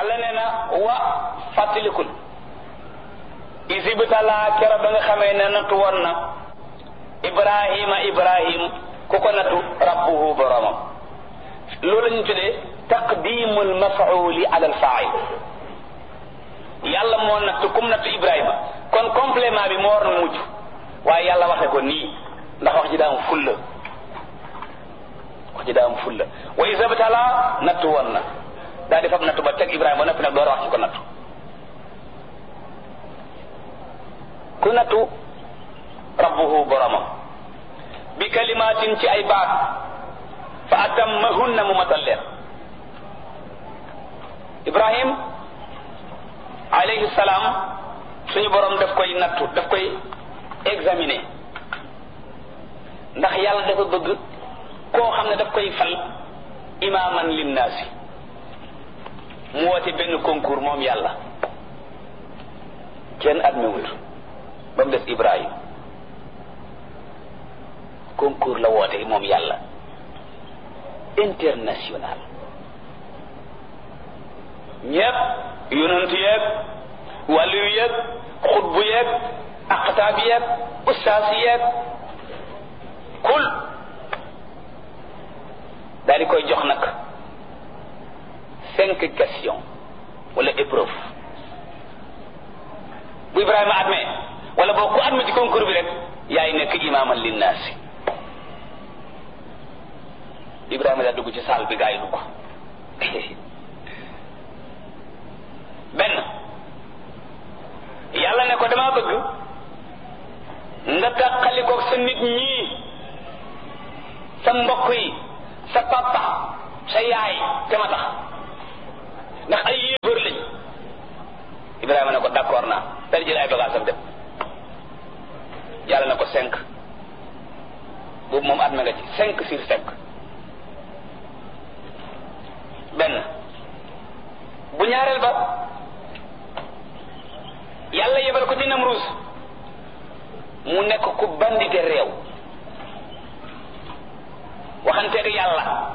yàlla nee na wa fàttalikul isibtalaa kero ba nga xamee ne nattu woon na ibrahima ibrahim ku ko nattu rabbuhu boromam loolu ñu tuddee taqdimul mafauli ala al fail yàlla moo nattu kum nattu ibrahima kon complément bi moo war na mujj waaye yàlla waxe ko nii ndax wax ji daa am fulla wax ji daa am fulla wa isibtalaa nattu woon na daa di fab nattu ba teg ibrahima ba noppi nag door wax ci ko nattu ku nattu rabbuhu boromam bi kalimaatin ci ay baat fa atammahunna mu matal leen ibrahim alayhi salaam suñu borom daf koy nattu daf koy examiner ndax yàlla dafa bëgg koo xam ne daf koy fal imaaman linnaasi mu woote benn concours moom yàlla kenn admewut ba mu des ibrahim concours la woote moom yàlla international ñépp yonent yeeg wàllu yeeg xutbu yeeg aqtaab yeeg ustaas yeeg kul daal di koy jox nag cinq questions wala épreuve bu Ibrahima admee wala boo ku admee ci concours bi rek yaay nekk imaaman linnaasi Ibrahima daa dugg ci salle bi gaa yi dugg benn yàlla ne ko dama bëgg nga tàqalikoog sa nit ñii sa mbokk yi sa papa sa yaay te ma tax ndax ay yéefar lañ Ibrahima ne ko d'accord naa dal jël ay bagages am dem yàlla na ko cinq boobu moom adme nga ci cinq sur cinq benn bu ñaareel ba yàlla yebal ko ci Namruus mu nekk ku bandite réew waxanteeg yàlla